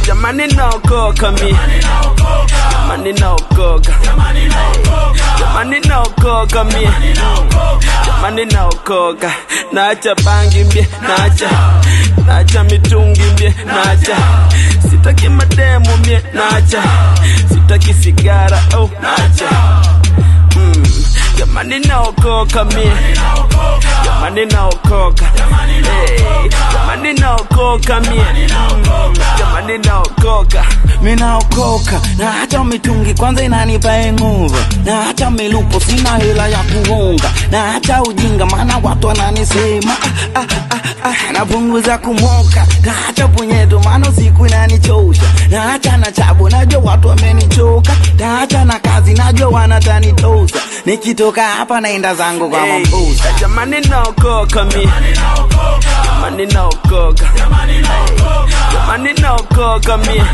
jamani naokoka mie jamani naokoka jamani naokoka mie jamani naokoka naacha bangi mbie naacha naacha mitungi mbie naacha sitaki mademu mbie naacha sitaki sigara oh naacha mm. jamani naokoka mie jamani naokoka hey, jamani naokoka mie mm. jamani naokoka minaokoka na hata mitungi kwanza inanipa nguvu na hata milupo sina hela ya kuunga na hata ujinga maana watu wananisema ah, ah, ah, ah, napunguza kumoka na hata punyeto maana siku inanichosha na hata na chabu najua watu wamenichoka na hata na kazi najua wanatanitosa nikitoka hapa naenda zangu kwa Hey, mambusa jamani naokoka mie jamani naokoka Hey, jamani naokoka mie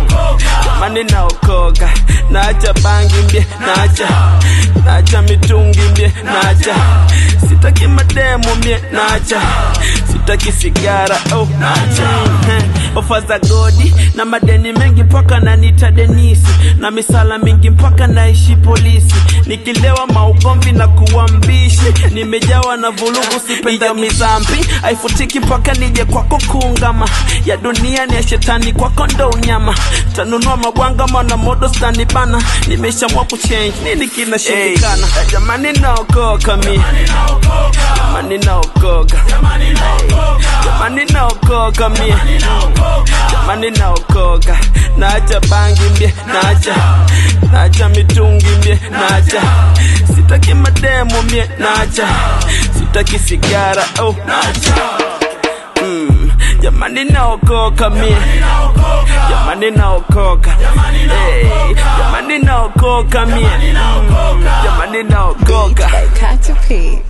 jamani naokoka naacha bangi mbie naacha naacha mitungi mbie naacha sitaki mademu mie naacha sitaki sigara oh naacha Heh, ofa za godi na madeni mengi mpaka nanita denisi na misala mingi mpaka naishi polisi nikilewa maugomvi na kuwa mbishi nimejawa na vulugu sipenda mizambi haifutiki mpaka nije kwako kuungama ya dunia ni ya shetani kwako ndo unyama tanunua mabwanga mwana modo stani bana nimeshamua kuchange nini kinashindikana hey, jamani naokoka mi jamani naokoka Hey, jamani naokoka mie jamani naokoka naacha bangi mbie naacha naacha mitungi mbie naacha sitaki mademu mie naacha sitaki sigara oh naacha mm, jamani naokoka mie jamani naokoka hey, jamani naokoka mie mm, jamani naokoka Got to pee.